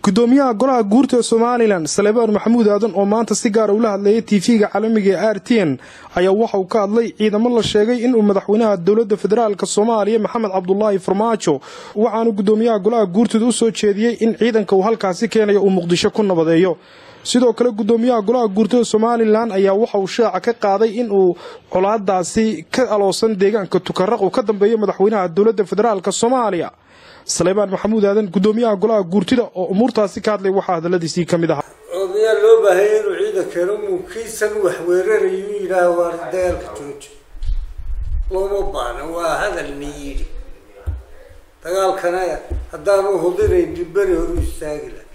gudoomiyaha golaha guurta ee somalilan salebaan maxamuud aadan oo maanta si gaara ula hadlayay tv-ga caalamiga ee r t n ayaa waxa uu ka hadlay ciidamo la sheegay inuu madaxweynaha dowladda federaalk soomaaliya maxamed cabdulaahi farmaajo waxaanu gudoomiyaha golaha guurtooda u soo jeediyey in ciidanka uu halkaasi keenayo uu muqdisho ku nabadeeyo sidoo kale gudoomiyaha golaha guurtada somalilan ayaa waxa uu shaaca ka qaaday in uu colaadaasi ka aloosan deegaanka tukaraq uu ka dambeeyo madaxweynaha dowladda federaalk soomaaliya saleybaan maxamuud aadan gudoomiyaha golaha guurtida oo umuurtaasi ka hadlay waxaa hadaladiisii ka mid ahaa oo miyaa loo baahaya inuu ciidankeeno muukiisan wax weerarayu yidhaah waa dagaalka jooja looma baana waa hadal na yidhi dagaalkana haddaanu hudinayn dibberi horu istaagi laha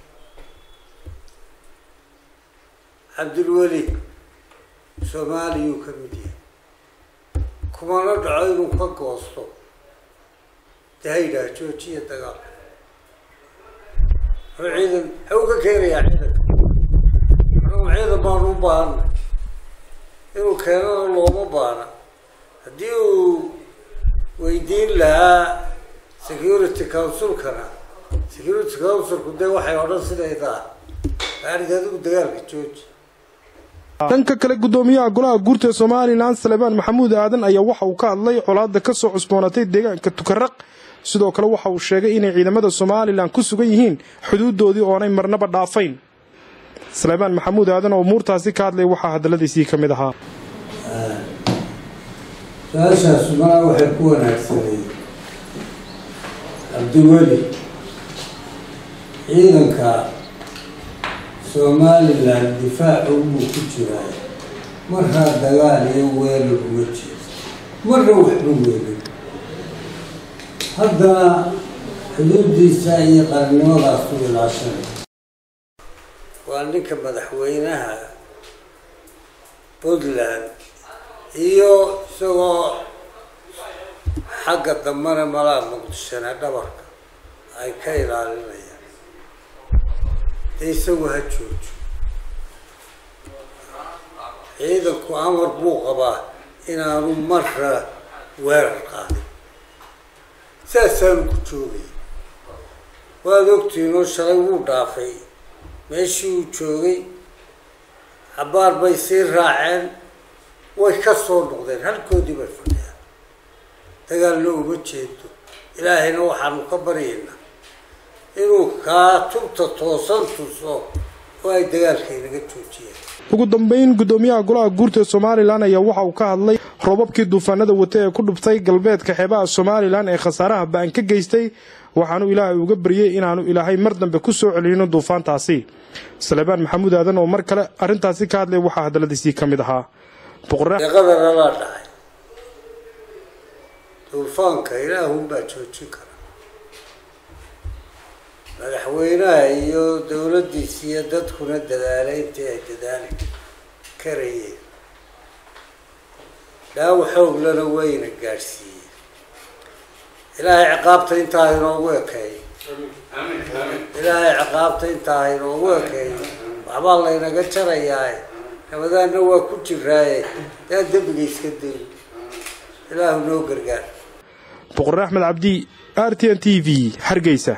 cabdilweli soomaaliyuu ka mid yahay kumana dhaco inuu ka goosto dee ha yidhaah joojiya dagaalka hor ciidan xaw ka keenayaa ciidanka anugu ciidan baanu u baahana inuu keenana looma baana haddii uu weydiin lahaa security councilkana security councilku dee waxay odhan sidaydaa arig adigu dagaalka jooji dhanka kale gudoomiyaha golaha guurta ee somalilan salebaan maxamuud aadan ayaa waxa uu ka hadlay colaada ka soo cusboonatay deegaanka tukaraq sidoo kale waxa uu sheegay inay ciidamada somalilan ku sugan yihiin xuduudoodii oonay marnaba dhaafayn salebaan maxamuud aadan oo umuurtaasi ka hadlay waxaa hadaladiisii ka mid ahaa su-aashaas malaa waxay ku wanaagsanay cabdiweli ciidanka somalilan difaaca wuu ku jiraa markaa dagaal iyo weerar uma jeedo marna waxba weelin haddana xuduudiisa iyo qarannimadaas u ilaashanay waa ninka madaxweynaha puntland iyo isagoo xagga dambena malaa muqdishona dhabarka ay ka ilaalinayaan dee isagu ha joojo ciidanku amar buu qabaa inaanu marra weerar qaadin saasaanu ku joogay waad ogtiinoo shalay wuu dhaafay meeshii uu joogay cabaar bay sii raaceen way ka soo noqdeen halkoodii bay fadhiyaan dagaalna uma jeedo ilaahayna waxaanu ka baryaynaa inuu kaa tubta toosan tuso oo ay dagaalka inaga joojiyaan ugu dambeyn gudoomiyaha golaha guurta ee somalilan ayaa waxa uu ka hadlay robabkii duufaanada wata ee ku dhubtay galbeedka xeebaha somalilan ee khasaaraha ba-an ka geystay waxaanu ilaahay uga baryey inaanu ilaahay mar dambe ku soo celinin duufaantaasi salebaan maxamuud aadan oo mar kale arrintaasi ka hadlay waxaa hadaladiisii ka mid ahaa qadar alaa dhacay duufaanka ilaahunbaa joojin kara madaxweynaha iyo dowladdiisa iyo dadkuna dadaalay intii ay dadaali karayeen dhaawo xooglana wayna gaadhsiiyeen ilaahay ciqaabta intaa inoogu ekeey ilaahay ciqaabta intaa inoogu ekeey waxbaa laynaga jarayaa nabadaana waa ku jiraaye daa dembiga iska day ilaahu noo gargaar boqor axmed cabdi r t n t v hargeysa